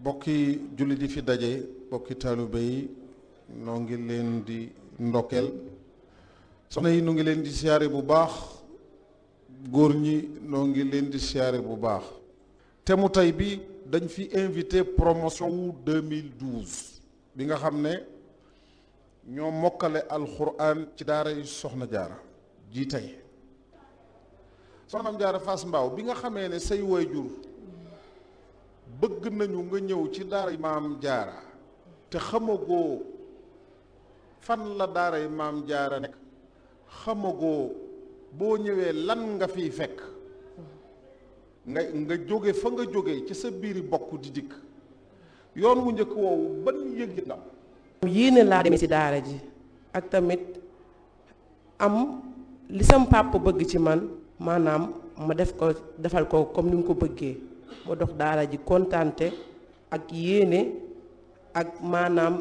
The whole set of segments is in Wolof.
bokki jullit yi fi daje bokki taalibe yi noo ngi leen di ndokkeel soxna yi nu ngi leen di siyaare bu baax góor ñi noo ngi leen di siyaare bu baax te mu tey bi dañ fi invité promotion wu 2012 bi nga xam ne ñoo mokkale alxuraan ci daara yi soxna jaara ji tey soxnaam jaara Fass Mbaaw bi nga xamee ne say waajur bëgg nañu nga ñëw ci daara yi maam jaara te xamagoo fan la daara yi maam jaara nekk xamagoo boo ñëwee lan nga fiy fekk nga nga jóge fa nga jóge ci sa biiri bokk di dikk yoon wu njëkk woowu ban yëg la yéene laa demee ci daara ji ak tamit am li sam pàpp bëgg ci man maanaam ma def ko defal ko comme ni mu ko bëggee ma dox daara ji kontante ak yéene ak maanaam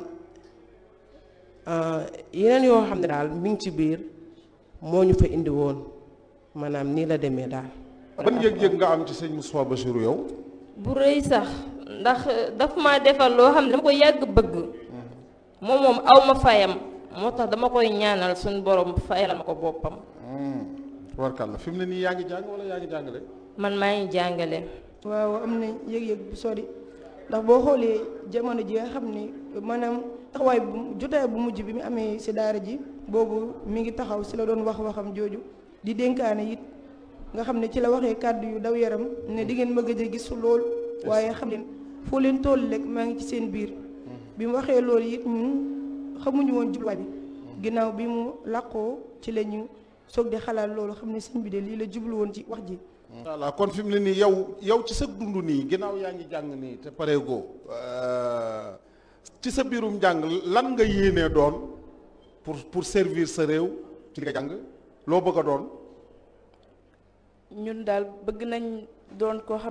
yeneen yoo xam ne daal mi ngi ci biir moo ñu fa indi woon maanaam nii la demee daal. ban yëg-yëg nga am ci sëñ Moustapha Bassirou yow. bu rëy sax ndax daf ma defal loo xam ne dama ko yàgg bëgg moom moom aw ma fayam moo tax dama koy ñaanal suñu borom fayal ma ko boppam. tubarkàlla fi mu ne nii yaa ngi jàng wala yaa ngi jàngale. man maa ngi jàngale. waaw am na yëg-yëg bu sori ndax boo xoolee jamono ji nga xam ni maanaam taxawaay bu jotaay bu mujj bi mu amee si daara ji boobu mi ngi taxaw si la doon wax waxam jooju di dénkaane it nga xam ne ci la waxee kàddu yu daw yaram ne di ngeen ma gëj a gis lool waaye xam leen foo leen toll rek maa ngi ci seen biir bi mu waxee loolu it ñun xamuñu woon jubluwaay bi ginnaaw bi mu làqoo ci la ñu soog di xalaat loolu xam ne sëñ bi de lii la jublu woon ci wax ji voilà kon fi mu ne nii yow yow ci sa dund nii ginnaaw yaa ngi jàng nii te pareegoo ci sa biirum jàng lan nga yéenee doon pour pour servir sa réew ci nga jàng loo bëgg a doon. ñun daal bëgg nañ doon koo xam